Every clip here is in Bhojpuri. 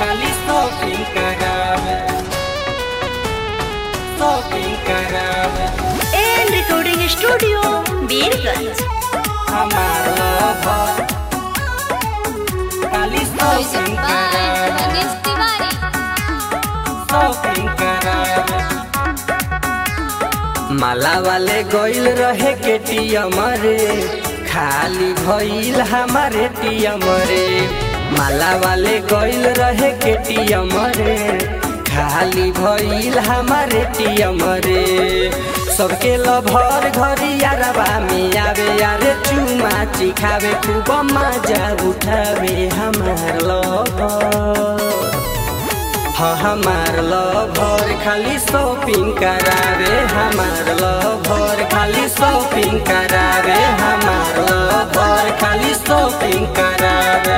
खाली शॉपिंग करावे शॉपिंग करावे एंड रिकॉर्डिंग स्टूडियो बीरगंज हमार लवर खाली शॉपिंग करावे गणेश तिवारी शॉपिंग करावे माला वाले गइल रहे के टीएम रे खाली भइल हमारे टीएम रे माला वाले गइल रहे के टीएम रे खाली भइल हमारे टीएम रे सबके लभर घरी यारबा में आवे यारे चुमा चिखावे खूब मजा उठावे हमार लभर हाँ हमार लभर खाली शॉपिंग करावे हमार लभर खाली शॉपिंग करावे हमार लभर खाली शॉपिंग करावे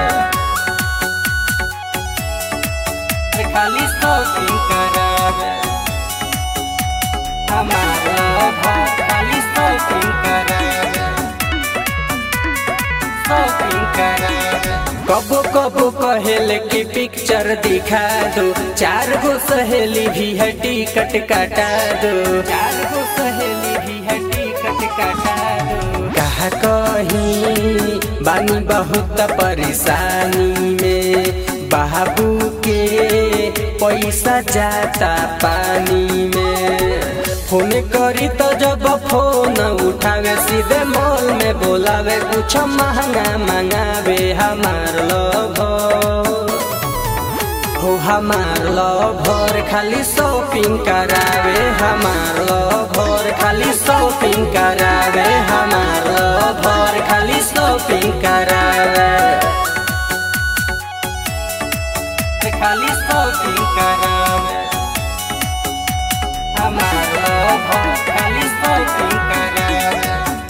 खाली शॉपिंग करावे हमार लभर खाली शॉपिंग करावे शॉपिंग करावे कबो कबो कहेले कि पिक्चर दिखा दो चार गो सहेली भी है टिकट कटा दो चार गो सहेली भी है टिकट कटा दो कहा कहीं बानी बहुत परेशानी में बाबू के पैसा जाता पानी में फोन करी तो जब फोन उठावे सीधे मॉल में बोलावे कुछ महंगा मंगावे हमार लभर हो हमार लभर खाली शॉपिंग करावे हमार लभर खाली शॉपिंग करावे हमार लभर खाली शॉपिंग करावे खाली शॉपिंग करावे हमार लभर खाली शॉपिंग करावे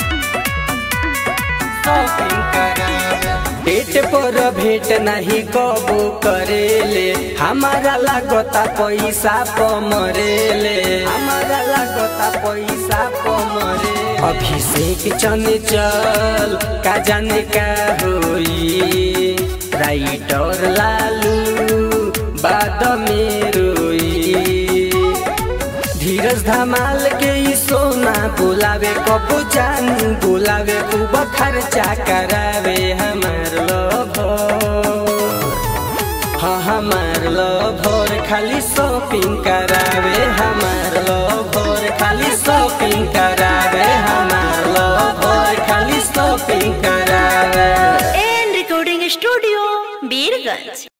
शॉपिंग करावे पेट पर भेंट नहीं कबो करेले हमारा लागता पैसा प मरेले हमारा लागता पैसा प मरे अभिषेक चने चल का जाने का होई राइटर लालू बाद में रोई धीरज धमाल के ई सोना बुलावे कबू जान बुलावे खूब खर्चा करावे हमार लभर हाँ हमार लभर खाली शॉपिंग करावे हमार लभर खाली शॉपिंग करावे हमार लभर खाली शॉपिंग करावे एंड रिकॉर्डिंग स्टूडियो बीरगंज